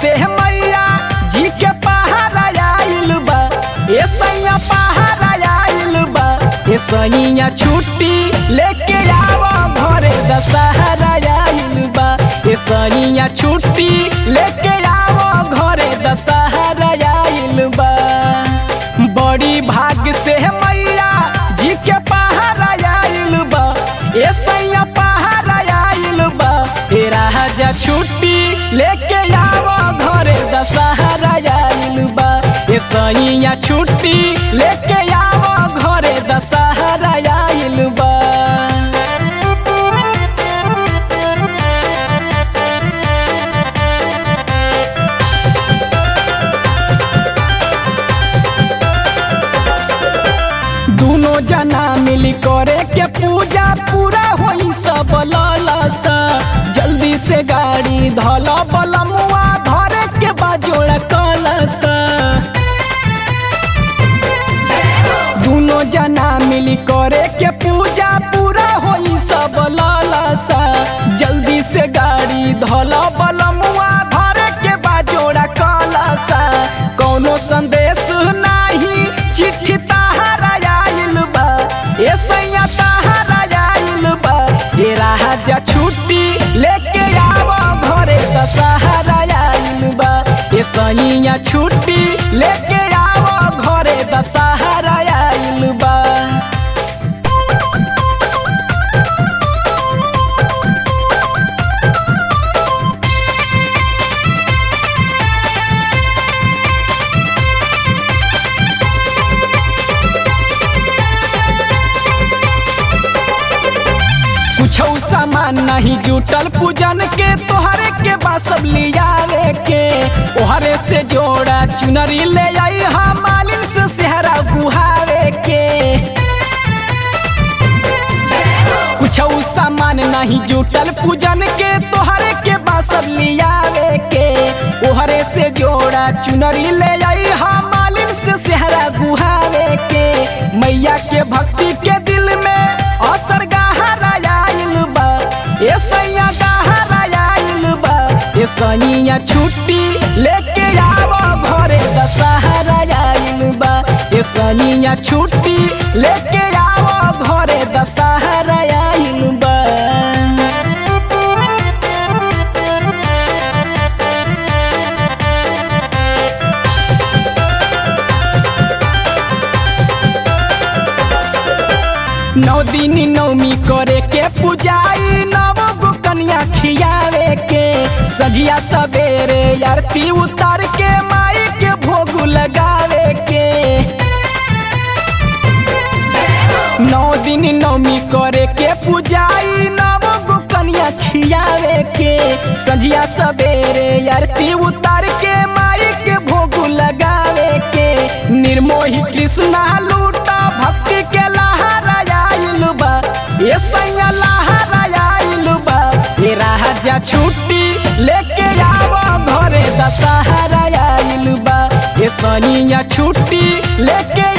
से मैया जी के पहाड़ा आइल बा ए सैया पहाड़ा आइल बा ए सैया छुट्टी लेके आवो घरे दशहरा आइल बा ए सैया छुट्टी लेके आवो घरे दशहरा आइल बा बड़ी भाग से मैया जी के पहाड़ा आइल बा ए सैया पहाड़ा आइल बा ए राजा छुट्टी लेके आवो घरे दशहरा आइल बा ए सैया छुट्टी लेके आवो घरे दशहरा आइल बा दोनों जना मिली करे के पूजा पूरा होई सब ललसा जल्दी से गाड़ी धल बलमुआ धरे के बाजोड़ा कलसा दोनों जना मिली करे के पूजा पूरा होई सब ललसा जल्दी से गाड़ी धल बलमुआ धरे के बाजोड़ा कलसा कोनो संदेश नाही चिट्ठी तहारा आइल बा ए सैया तहारा आइल बा ए राजा छुट्टी लेके आवो घरे दशहरा आइल बा ए सैया छुट्टी लेके आवो घरे दशहरा आइल बा कुछ सामान नहीं जुटल पूजन के तोहरे के बासब लियावे के ओहरे से जोड़ा चुनरी ले आई हम मालिन से सेहरा गुहावे के कुछ सामान नहीं जुटल पूजन के तोहरे के बासब लियावे के ओहरे से जोड़ा चुनरी ले आई हम मालिन से सेहरा गुहावे के मैया के भक्ति के दिल में असर गहरा आइल बा ए सैया गहरा आइल बा ए सैया छुट्टी लेके आवो घरे दशहरा आइल बा ए सैया छुट्टी लेके आवो घरे दशहरा आइल बा नौ दिन नौमी करे के पूजाई नव गो कन्या खियावे के सजिया सवेरे आरती उतार के माई के भोग लगावे के नौ दिन नौमी करे के पूजाई नव गो कन्या खियावे के सजिया सवेरे आरती उतार के माई के भोग लगावे के निर्मोही कृष्णा लूटा भक्ति के लहरा आइल बा ए सैया लहरा आइल बा ए राजा छुट्टी लेके आवो घरे दशहरा आइल बा ए सैया छुट्टी लेके